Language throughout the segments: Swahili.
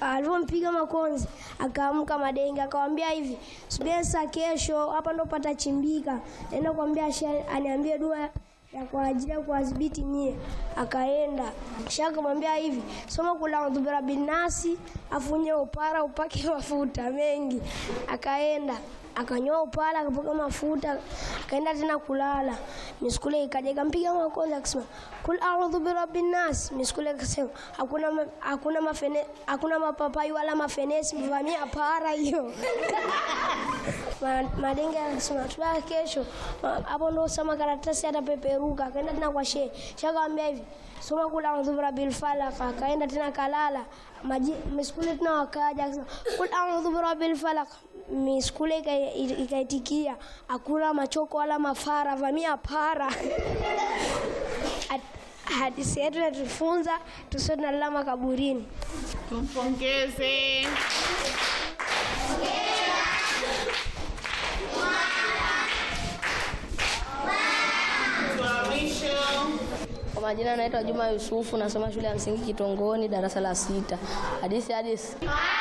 alivyompiga makonzi akaamka madenge, akamwambia hivi, subiri sasa, kesho hapa ndo patachimbika, naenda kuambia shehe aniambie dua ya kwa ajili ya kuwadhibiti nyie. Akaenda shehe akamwambia hivi, soma kula audhu birabbin nasi, afunye upara upake mafuta mengi. Akaenda akanyoa upala akapaka mafuta akaenda tena kulala. Miskule ikaja ikampiga makonzi akasema kul a'udhu birabbin nas. Miskule akasema hakuna ma, hakuna mafene, hakuna mapapai wala mafenesi, mvamia para hiyo. Ma- Madenge akasema tulala kesho. Ma- Hapo ndo sema karatasi atapeperuka. Akaenda tena kwa shehe. Shehe akamwambia hivi soma kul a'udhu birabbil falaq. Akaenda tena kalala. Maji miskule tena wakaja akasema kul a'udhu birabbil falaq miskule ika- ikaitikia hakuna machoko wala mafara, vamia para. Hat- Hadithi yetu inatufunza tusiwe tunalala makaburini. Tumpongeze. Mtu wa mwisho. Kwa majina naitwa Juma Yusufu, nasoma shule ya msingi Kitongoni, darasa la sita. Hadithi hadithi.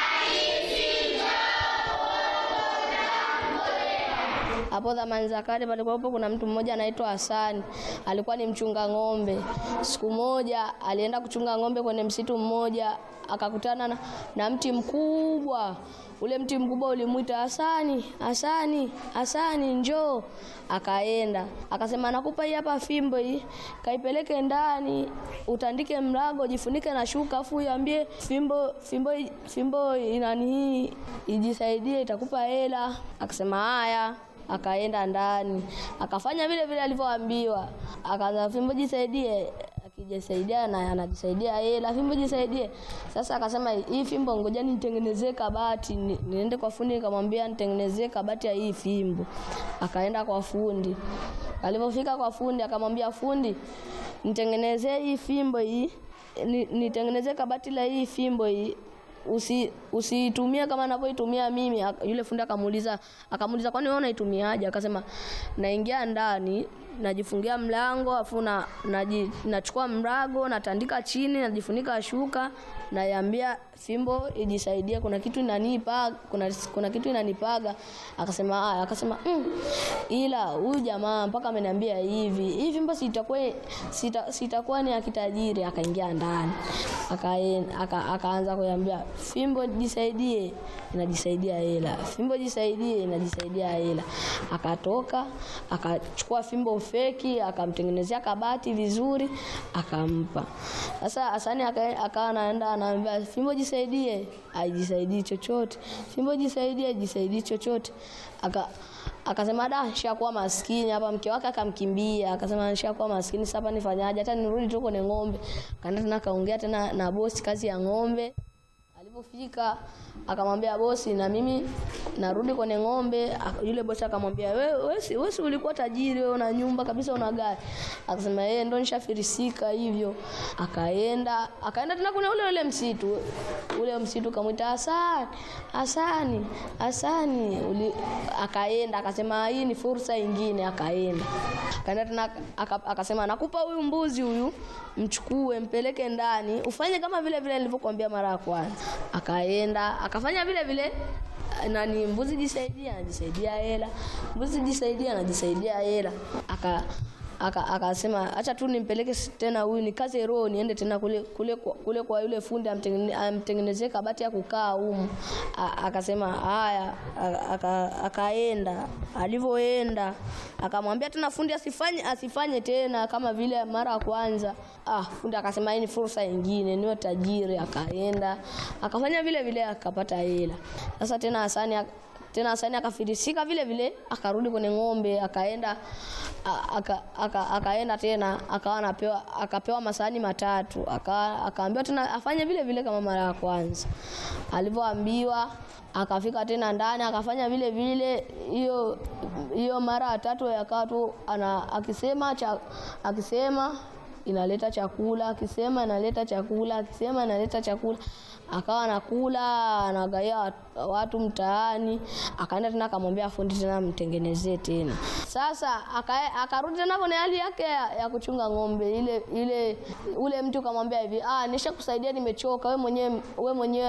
Hapo zamani za kale palikuwapo kuna mtu mmoja anaitwa Hasani, alikuwa ni mchunga ng'ombe. Siku moja alienda kuchunga ng'ombe kwenye msitu mmoja, akakutana na, na mti mkubwa. Ule mti mkubwa ulimwita Hasani, Hasani, Hasani, njoo. Akaenda akasema, nakupa hii hapa fimbo hii, kaipeleke ndani, utandike mlango, jifunike na shuka, afu uambie fimbo, fimbo, fimbo inani hii ijisaidie, itakupa hela. Akasema haya akaenda ndani akafanya vile vile alivyoambiwa, akaanza fimbo jisaidie, akijisaidia na anajisaidia hela, fimbo jisaidie. Sasa akasema hii fimbo ngoja nitengenezee kabati, ni- niende kwa fundi nikamwambia nitengenezee kabati ya hii fimbo. Akaenda kwa fundi, alipofika kwa fundi akamwambia fundi, nitengenezee hii fimbo hii, ni- nitengenezee kabati la hii fimbo hii usi usiitumie kama ninavyoitumia mimi. Ak- Yule fundi akamuuliza akamuuliza kwani wewe unaitumiaje? Akasema naingia ndani najifungia mlango afu na naji- nachukua mrago natandika chini najifunika shuka naiambia fimbo ijisaidie, kuna kitu inanipa kuna, kuna kitu inanipaga. Akasema haya, akasema mm, ila huyu jamaa mpaka ameniambia hivi hii fimbo sitakuwa sita, sitakuwa ni ya kitajiri. Akaingia ndani akaen- aka, akaanza kuambia fimbo jisaidie, inajisaidia hela, fimbo jisaidie, inajisaidia hela. Akatoka akachukua fimbo feki akamtengenezea kabati vizuri akampa. Sasa Hasani aka- akawa anaenda anaambia fimbo jisaidie, haijisaidii chochote, fimbo jisaidie, haijisaidii chochote. Aka akasema da, nishakuwa maskini hapa. Mke wake akamkimbia, akasema nishakuwa maskini, sasa hapa nifanyaje? Hata nirudi tu kwenye ng'ombe. Kaenda tena kaongea tena na bosi kazi ya ng'ombe. Alipofika akamwambia bosi, na mimi narudi kwenye ng'ombe. Ak- Yule bosi akamwambia wewe, wewe si wewe si ulikuwa tajiri, wewe una nyumba kabisa, una gari. Akasema yeye ndo nishafirisika hivyo. Akaenda akaenda tena kuna ule ule msitu, ule msitu kamwita Hasani, Hasani, Hasani. Uli- Akaenda akasema hii ni fursa ingine, akaenda akaenda tena aka- akasema nakupa huyu mbuzi huyu, mchukue mpeleke ndani, ufanye kama vile vile nilivyokuambia mara ya kwanza. Akaenda akafanya vile vile nani, mbuzi jisaidia, anajisaidia hela, mbuzi jisaidia, anajisaidia hela. Aka aka- akasema acha tu nimpeleke s- tena huyu nikaze roho niende tena kule kule kwa, kule kwa yule fundi amtengene- amtengenezee kabati ya kukaa humu. A- Akasema haya, a- aka- akaenda. Alivyoenda akamwambia tena fundi asifanye asifanye tena kama vile mara ya kwanza. Ah, fundi akasema hii ni fursa nyingine, niwe tajiri. Akaenda akafanya vile vile akapata hela. Sasa tena Hasani ak- tena Hasani akafirisika vile vile, akarudi kwenye ng'ombe, akaenda a- aka, aka, akaenda tena akawa anapewa akapewa masahani matatu, aka, akaambiwa tena afanye vile vile kama mara ya kwanza. Alivyoambiwa akafika tena ndani akafanya vile vile, hiyo hiyo mara ya tatu yakawa tu ana akisema cha, akisema inaleta chakula, akisema inaleta chakula, akisema inaleta chakula. Akawa anakula anagaia wat- watu mtaani. Akaenda tena akamwambia fundi tena mtengenezee tena. Sasa aka- akarudi tena kwenye hali yake ya, ya kuchunga ng'ombe ile ile, ule mtu kamwambia hivi, ah, nishakusaidia nimechoka, we mwenyewe we mwenyewe